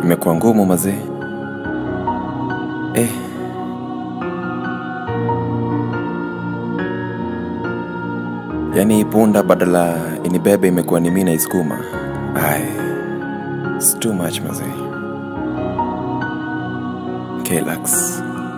imekuwa ngumu mazee eh. yaani hii punda badala inibebe imekuwa ni mi naisukuma ai It's too much mazee Kelax.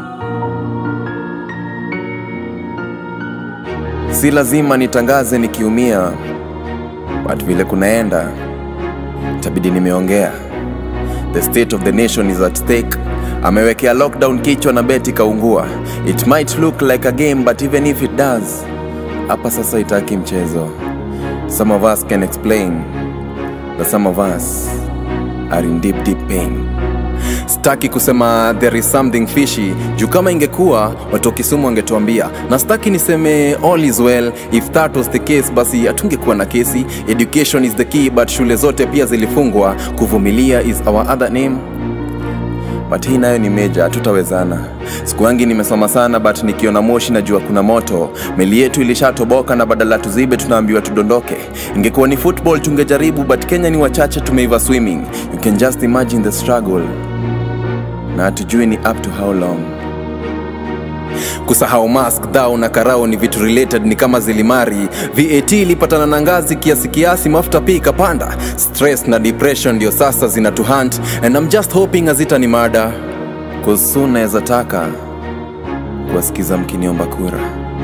si lazima nitangaze nikiumia but vile kunaenda itabidi nimeongea the state of the nation is at stake amewekea lockdown kichwa na beti kaungua it might look like a game but even if it does hapa sasa itaki mchezo some of us can explain that some of us are in deep deep pain staki kusema there is something fishy juu kama ingekuwa watu wa kisumu wangetuambia na staki niseme all is well if that was the case basi hatungekuwa na kesi education is the key but shule zote pia zilifungwa kuvumilia is our other name but hii nayo ni meja tutawezana siku yangi nimesoma sana but nikiona moshi najua kuna moto meli yetu ilishatoboka na badala tuzibe tunaambiwa tudondoke ingekuwa ni football tungejaribu but kenya ni wachache tumeiva swimming you can just imagine the struggle na hatujui ni up to how long kusahau mask dhao na karao ni vitu related ni kama zilimari vat ilipatana na ngazi kiasi kiasi mafuta pia ikapanda stress na depression ndio sasa zinatuhunt and I'm just hoping hazita ni mada kusu naweza taka kuwasikiza mkiniomba kura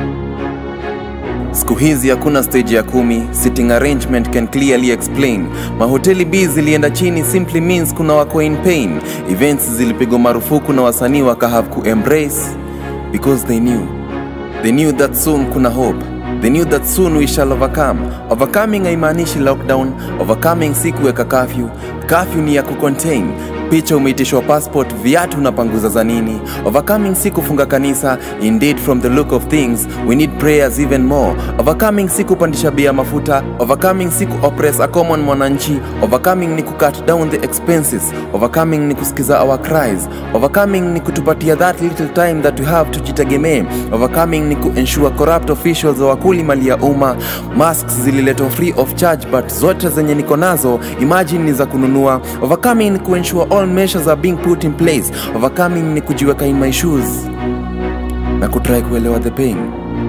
siku hizi hakuna stage ya kumi sitting arrangement can clearly explain mahoteli b zilienda chini simply means kuna wako in pain events zilipigwa marufuku na wasanii wakahave kuembrace because they knew they knew that soon kuna hope they knew that soon we shall overcome overcoming haimaanishi lockdown overcoming si kuweka kafyu kafyu ni ya kucontain picha umeitishwa passport viatu unapanguza za nini overcoming si kufunga kanisa indeed from the look of things we need prayers even more overcoming si kupandisha bia mafuta overcoming si kuoppress a common mwananchi overcoming ni kucut down the expenses overcoming ni kusikiza our cries overcoming ni kutupatia that little time that we have tujitegemee overcoming ni kuensure corrupt officials wakuli mali ya umma masks zililetwa free of charge but zote zenye niko nazo imagine ni za kununua overcoming ni kuensure all measures are being put in place overcoming ni kujiweka in my shoes na kutry kuelewa the pain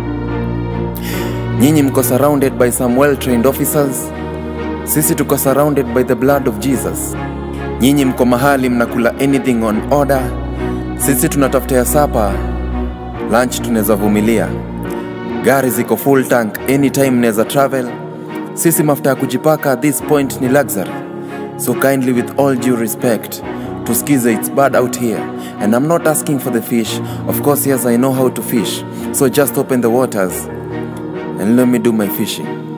nyinyi mko surrounded by some well trained officers sisi tuko surrounded by the blood of jesus nyinyi mko mahali mnakula anything on order sisi tunatafuta ya sapa lunch tunaweza vumilia gari ziko full tank anytime naweza travel sisi mafuta ya kujipaka at this point ni luxury so kindly with all due respect tuskize it's bad out here and i'm not asking for the fish of course yes i know how to fish so just open the waters and let me do my fishing